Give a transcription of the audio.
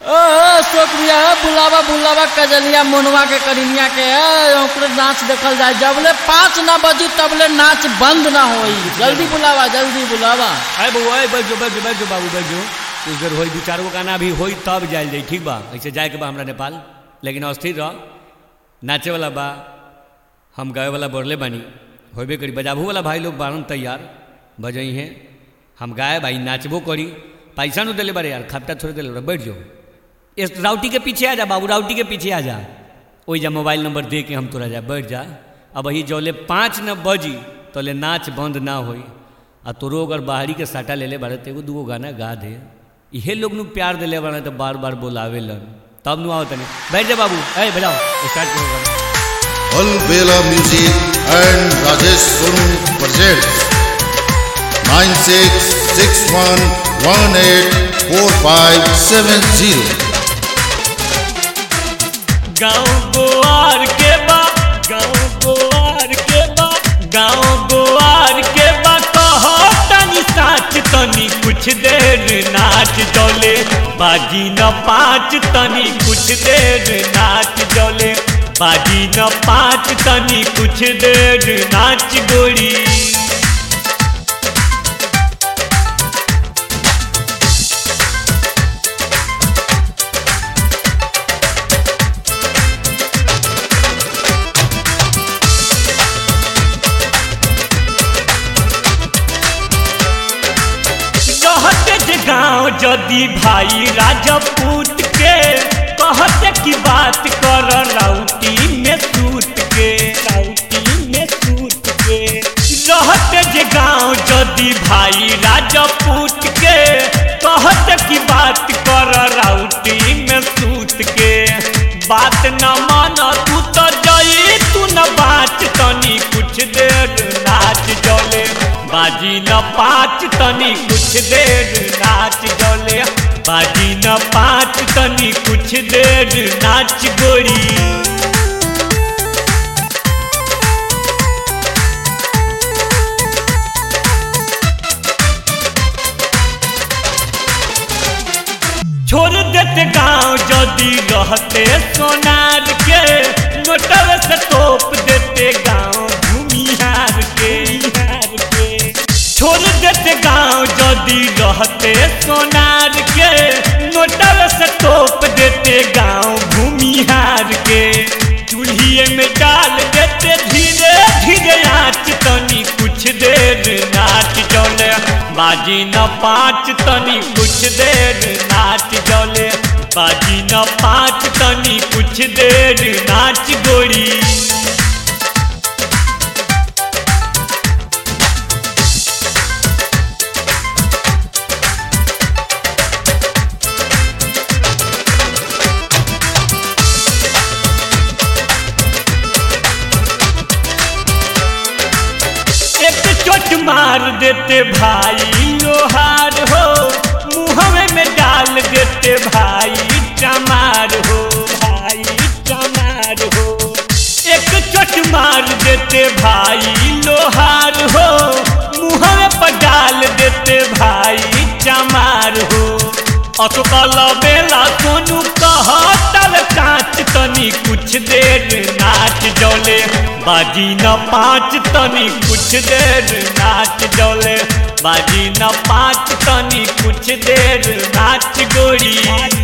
ओ शोक भैया हो बुलावा बुलावा कजलिया मोनवा के करिनिया के ए, ओकरे नाच देखल जाए जबले पाँच ना बजी तबले नाच बंद ना होई जल्दी बुलावा जल्दी बुलावा अरे बउआ अरे बैठो बैठो बैठो बाबू बैठो कुछ देर होई दू चार गो गाना भी होई तब जायल जाई ठीक बा ऐसे जाए के बा हमरा नेपाल लेकिन अस्थिर रह नाचे वाला बा हम गावे वाला बोरले बानी होबे करी बजाबू वाला भाई लोग बारन तैयार बजई हैं हम गाए भाई नाचबो करी पैसा नु दिले बारे यार खपटा छोड़ दिले बारे, बैठ जाओ इस राउटी के पीछे आ जा बाबू राउटी के पीछे आ जा ओई जा मोबाइल नंबर दे के हम तोरा जा बैठ जा अब वही जौले पाँच न बजी तोले नाच बंद ना होई आ तोरो अगर बाहरी के साटा ले ले बारे तो एगो दूगो गाना गा दे इहे लोग नु प्यार दिले बारे तो बार बार बोलावे लन तब नु आओ तने बैठ जा बाबू ए बजाओ स्टार्ट करो गाना Alvela Music and Rajesh Sonu presents 9661184570. गाँव गोवार के बा गाँव गोवार के बा गाँव गोवार के बा कहो तनी साच तनी कुछ देर नाच जौले बाजी न पाँच तनी कुछ देर नाच जौले बाजी न पाँच तनी कुछ देर नाच गोरी कहते जे गाँव जदि भाई राजपूत के कहते की बात कर राउटी में सूत के राउटी में सूत के रहते जे गाँव जदि भाई राजपूत के कहते की बात कर राउटी में सूत के बात न मान तू तो जई तू न बाच तनी कुछ देर नाच जले बाजी न पाँच तनी कुछ देर नाच जले बाजी न पाँच तनी कुछ देर नाच गोरी छोड़ देते गाँव जदि रहते सोनार के नोटव से तोप देते गाँव भूमिहार के हार के छोड़ देते गाँव जदि रहते सोनार के नोटव से तोप देते गाँव भूमिहार के चूल्हिए में डाल देते धीरे धीरे आँच तनी कुछ देर नाच जौले बाजी न पाँच तनी कुछ देर नाच जौले बाजी न पाँच तनी कुछ देर नाच गोरी एक चोट मार देते भाई लोहार हो मुहवे में डाल देते भाई टमार हो भाई टमार हो एक चोट मार देते भाई लोहार हो मुहवे पर डाल देते भाई चमार हो अटकल बेला सोनू कह तल कांच तनी कुछ देर नाच जौले बाजी न पाँच तनी कुछ देर नाच जौले बाजी न पाँच तनी कुछ देर नाच गोरी